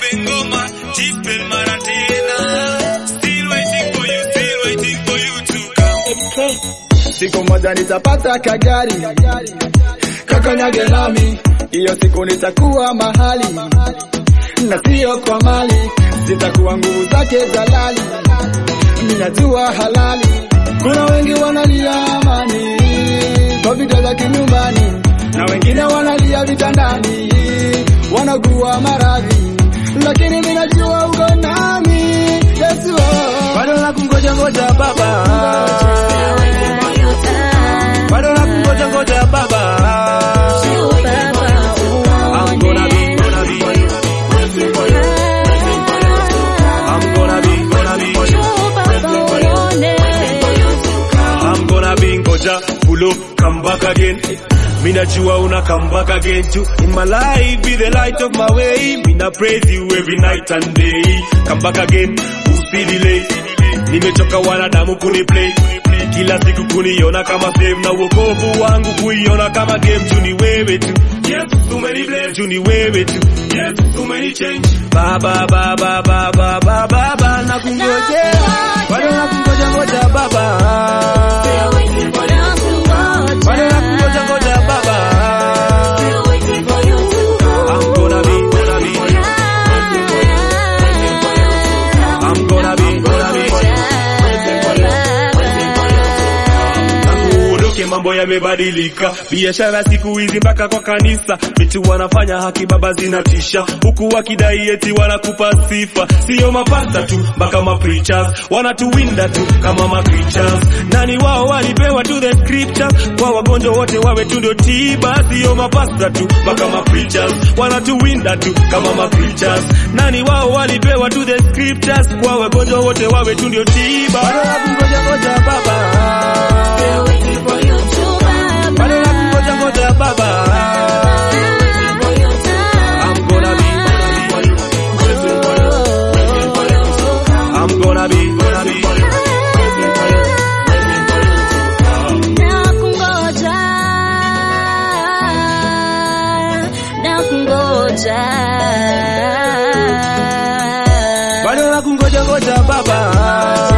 nipe ngoma jipe mara tena still waiting for you still waiting for you to come Siku moja nitapata kagari kakanyage nami, hiyo siku nitakuwa mahali na sio kwa mali, zitakuwa nguvu zake dalali, ninajua halali. Kuna wengi wanalia amani kwa vita za kinyumbani, na wengine wanalia vitandani, wanagua maradhi, lakini mimi najua uko nami Yesu, oh. bado nakungoja ngoja baba bado nakungoja ngoja baba I'm gonna be, gonna be, I'm gonna be, gonna be, I'm gonna be ngoja pull up, come back again. Mina jua una come back again too. In my life, be the light of my way. Mina praise you every night and day. Come back again, usidelay. Nimechoka wanadamu kuniplay kila siku kuniona kama save na uokovu wangu kuiona kama game juu ni wewe tu yes umeni bless juu ni wewe tu yes umeni change baba baba baba baba baba nakungojea bado nakungoja ngoja baba bado nakungoja ngoja baba I'm gonna be gonna be I'm gonna be gonna be Uondoke, mambo yamebadilika, biashara siku hizi mpaka kwa kanisa, vitu wanafanya haki baba zinatisha, huku wakidai eti wanakupa sifa, sio mapasta tu mpaka mapreachers wanatuwinda tu kama macreatures. Nani wao walipewa tu the scriptures, kwa wagonjwa wote wawe tu ndio tiba, sio mapasta tu mpaka mapreachers wanatuwinda tu kama mapreachers. Nani wao walipewa tu the scriptures, kwa wagonjwa wote wawe tu ndio tiba. Bado nakungoja ngoja baba bado nakungoja ngoja baba I'm gonna be I'm gonna be gonna be Nakungoja, nakungoja. bado nakungoja ngoja baba